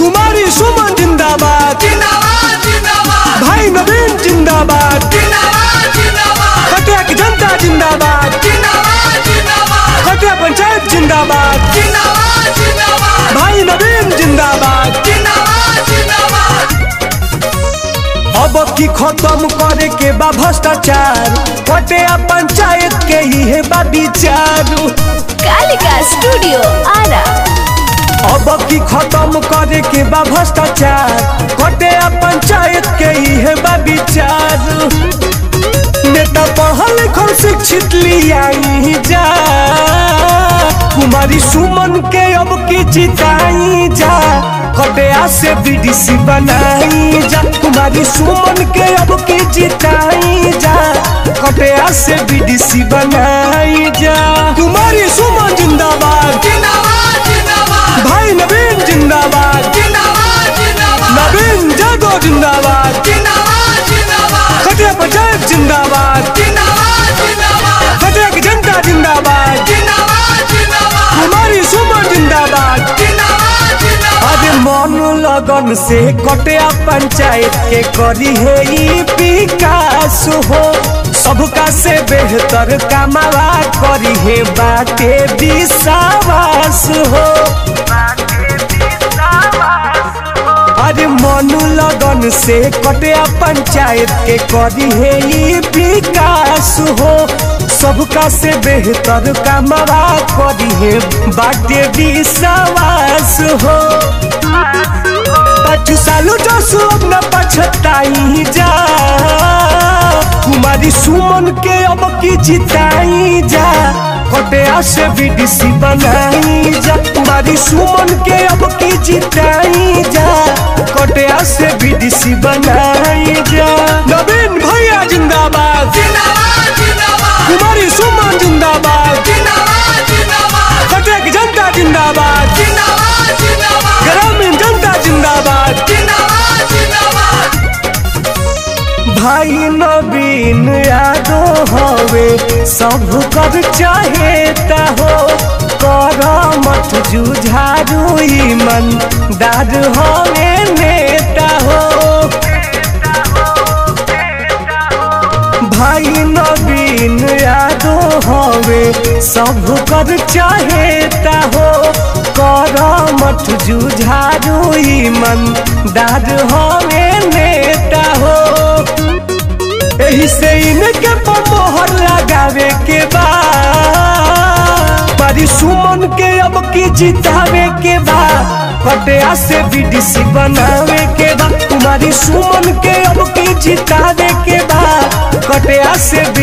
कुमारी सुमन जिंदाबाद जिंदाबाद जिंदाबाद भाई नवीन जिंदाबाद जिंदाबाद जिंदाबाद कटिया की जनता जिंदाबाद जिंदाबाद जिंदाबाद कटिया पंचायत जिंदाबाद जिंदाबाद जिंदाबाद भाई नवीन जिंदाबाद जिंदाबाद जिंदाबाद अब की खत्म करे के बा भ्रष्टाचार कटिया पंचायत के ही है बा विचार कालिका स्टूडियो आरा अब की खत्म करे के बा भ्रष्टाचार कटिया पंचायत के ही है बा विचार नेता पढ़ल लिखल शिक्षित लियाई जा कुमारी सुमन के अब की जिताई जा कटिया से बीडीसी बनाई जा कुमारी सुमन के अब की जिताई जा कटिया से बीडीसी बनाई जा कुमारी सुमन जिंदाबाद जिंदाबाद जिंदाबाद भाई नवीन जिंदाबाद जिंदाबाद जिंदाबाद नवीन जादव जिंदाबाद जिंदाबाद जिंदाबाद खटिया पंचायत जिंदाबाद जिंदाबाद जिंदाबाद खटिया की जनता जिंदाबाद जिंदाबाद जिंदाबाद कुमारी सुमन जिंदाबाद जिंदाबाद जिंदाबाद अरे मन लगन से कटिया पंचायत के करी है ई विकास हो सबका से बेहतर कमावा करी है बाटे विश्वास हो अरे मन लगन से कटिया पंचायत के करी है ई विकास हो सबका से बेहतर कमावा करी है बाटे विश्वास हो पाँच सालों जो सब न पछताई जा कुमारी सुमन के अब की जिताई जा कटिया से बीडीसी बनाई जा कुमारी सुमन के अब की जिताई जा कटिया से बीडीसी बनाई जा नवीन भैया जिंदाबाद जिंदाबाद जिंदाबाद कुमारी सुमन जिंदाबाद जिंदाबाद जिंदाबाद कटिया की जनता जिंदाबाद जिंदाबाद जिंदाबाद ग्रामीण जनता जिंदाबाद जिंदाबाद जिंदाबाद भाई नवीन यादो हवे सब कर चाहेता हो कर मत जुझारू मन दाद हवे नेता हो भाई नवीन यादो हवे सब कर चाहेता हो कर मत जुझारू मन दाद हवे नेता हो एही से इनके पर मोहर लगावे के बा पारी सुमन के अब की जितावे के बा कटिया से बीडीसी बनावे के बा तुम्हारी सुमन के अब की जितावे के बा कटिया से